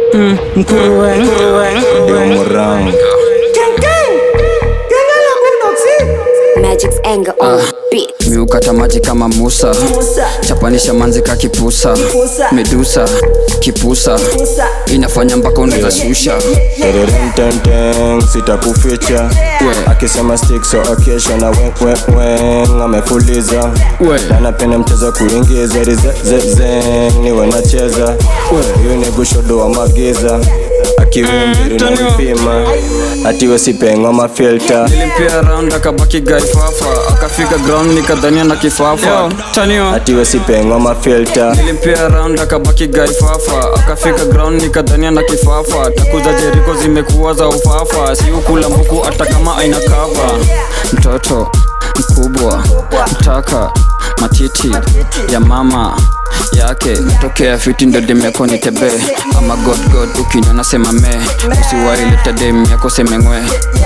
mm, mkuruwe Ndio murang Magic's anger on beat. miukata maji kama musa chapanisha manzi ka kipusa medusa kipusa inafanya mpaka unazashusha Tererententeng sitakuficha We. akisema stick so akesha na weweweng amefuliza We. na napenda mchezo kuingiza rizezezeng niwe nacheza huyu ni gushodo wa magiza akiwembiri na mpima atiwe sipengwa mafilta nilimpia round akabaki gaifafa akafika ground nikadhania na kifafa tanio atiwe sipengwa mafilta nilimpia round akabaki gaifafa akafika ground nikadhania na kifafa takuza jeriko zimekuwa za ufafa siukula mbuku hata kama aina kava mtoto mkubwa mtaka matiti ya mama yake tokea fiti ndo demeko ni tebe ama godgod ukinyona sema me usiwaileta dem yako semengwe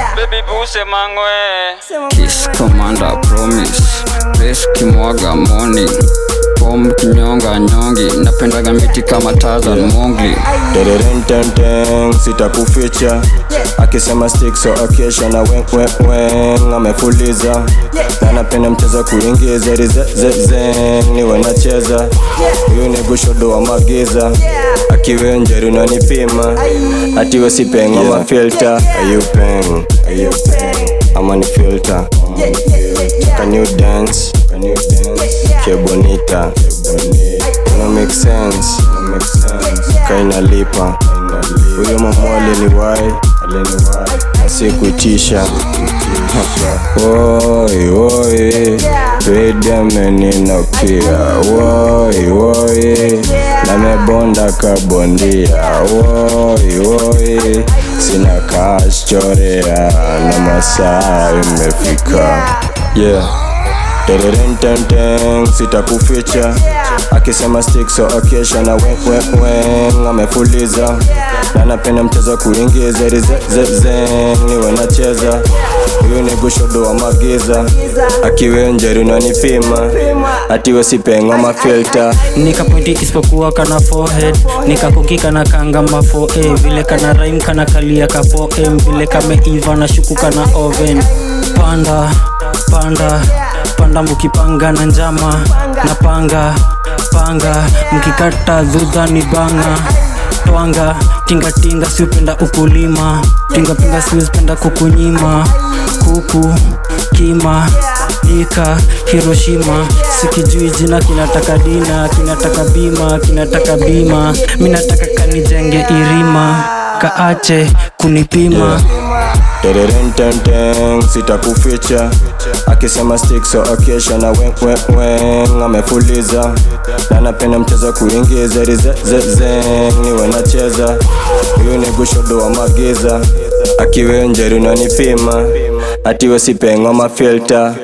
Kiss commander promise Best kimwaga morning Pom kinyonga nyongi Napendaga miti kama Tarzan Mowgli Tererententeng sitakuficha akisema stick so akesha na weweweng amefuliza na napenda mchezo kuingiza rizezezeng niwe nacheza huyu ni gushodo wa magiza akiwenjeri unanipima atiwe sipengwa mafilta ayupeng ama ni filter can you dance can you dance que bonita no make sense kainalipa huyo mama aliniwai asikuitisha woi woi twedemeninokia woi woi namebonda kabondia woi woi sina kaschorea na masaa imefika yeah Tererententeng sitakuficha akisema stick so akesha na weweweng amefuliza na napenda mchezo kuingiza rizezezeng niwe nacheza huyu ni gushodo wa magiza akiwenjeri unanipima atiwe sipengwa mafilta nikapointi isipokuwa kana forehead nikakukika na kanga mafo eh, vile kana rhyme kana kalia kapo em vile kameiva na shuku kana oven panda panda panda mukipanga na njama na panga panga mkikata dhudha ni banga twanga tingatinga siupenda ukulima pingapinga siwezipenda kukunyima kuku kima ika hiroshima sikijui jina kinataka dina kinataka bima kinataka bima minataka kanijenge irima kaache kunipima Tererententeng sitakuficha akisema stick so akesha na weweweng amefuliza na napenda mchezo kuingiza rizezezeng niwe nacheza huyu ni gushodo wa magiza akiwenjeri unanipima atiwe sipengwa mafilta